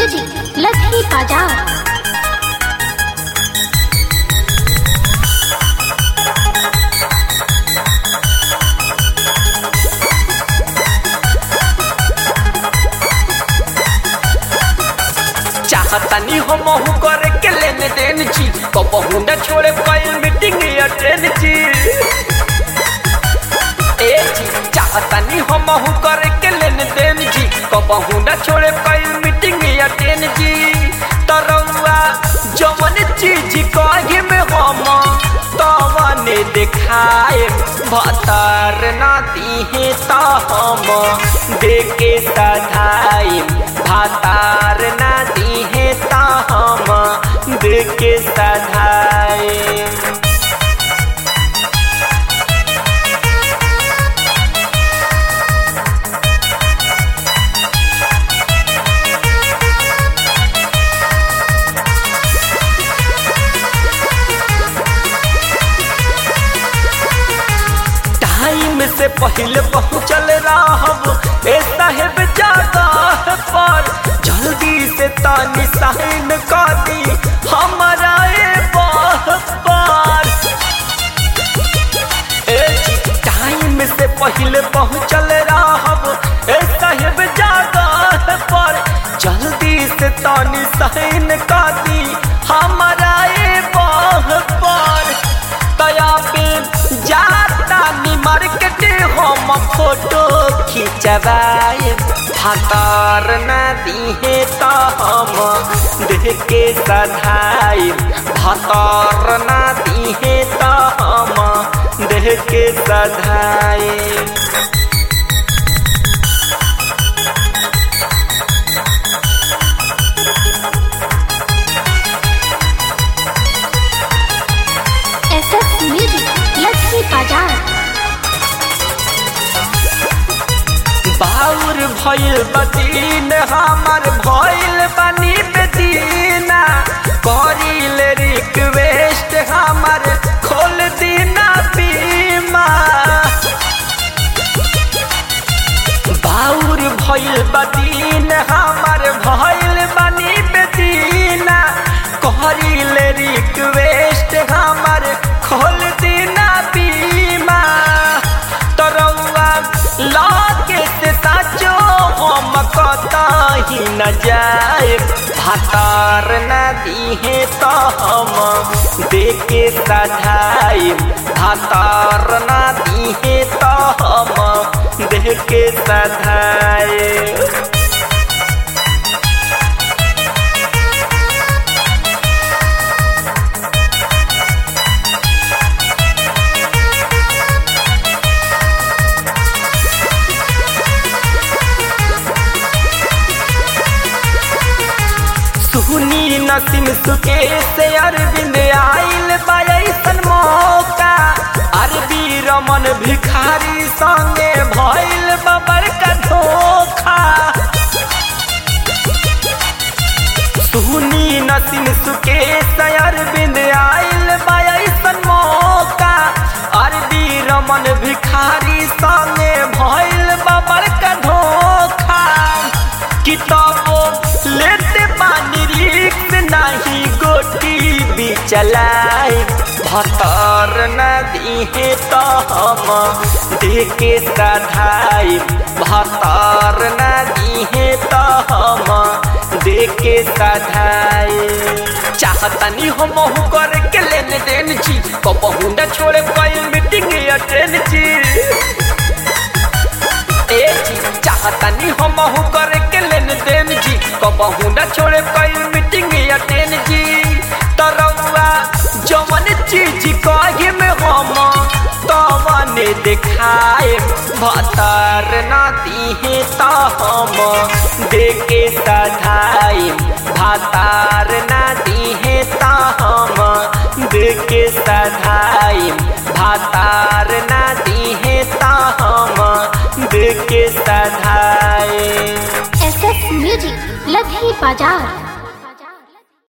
music Lakhi बाजार चाहतनी हम महू करे के लेने देन छी कबहू न छोड़े कोई मीटिंग अटेंड छी ए जी चाहतनी हम महू करे के लेने देन छी कबहू न छोड़े कोई मीटिंग अटेंड छी तरौआ जवन चीज कहे में हम तवने देखाए भतर ना दिहे त हम देके सधाई भातार ना दिहे त हम देके सधाई टाइम से पहले पहुँचल रहब ए साहेब जगह पर जल्दी से तानी साइन कर दी हमारा ए बाह पर ए टाइम से पहले पहुँचल रहब ए साहेब जगह पर जल्दी से तानी साइन कर दी हमारा ए बाह पर तया पे जाता नी मार्केट हम फोटो खिंचवाए भातार न दिहे त हम देख के सधाई भातार न दिहे त हम देख के सधाई एस एस म्यूजिक लखी बाजार बाउर भइल बदीन हमर भइल बनी बेदीना करिल रिक्वेस्ट हमर खोल दीना बीमा बाउर भइल बदीन हमर भइल बनी बेदीना करिल रिक्वेस्ट हमर खोल दीना बीमा तरौआ लागे से साचो हम कतही न जाए भातार न दिहे त हम देके सधाई भातार न दिहे त हम देके सधाई सुनी नसीम सुके से अरविंद आइल बायसन मौका अरबी रमन भिखारी संगे भइल बबर का धोखा सुनी नसीम सुके से अरविंद आइल बायसन मौका अरबी रमन भिखारी संगे भइल बबर का धोखा किताबो लेते पानी रिक्स नहीं गोटी भी चलाए भतर न दिहे त हम देके सधाई भतर न दिहे त हम देके सधाई चाहतनी हम करे के लेने देन छी कबहू न छोड़े कोई मीटिंग अटेंड छी ए जी चाहतनी हम करे के लेन देन जी कबहू न छोड़े कोई मीटिंग अटेंड जी तरौआ जवन चीज कहे में हम तवने देखाए भतर न दिहे त हम देके सधाई भातार न दिहे त हम देके सधाई भातार न दिहे त हम देके सधाई एस एस म्यूजिक लखी बाजार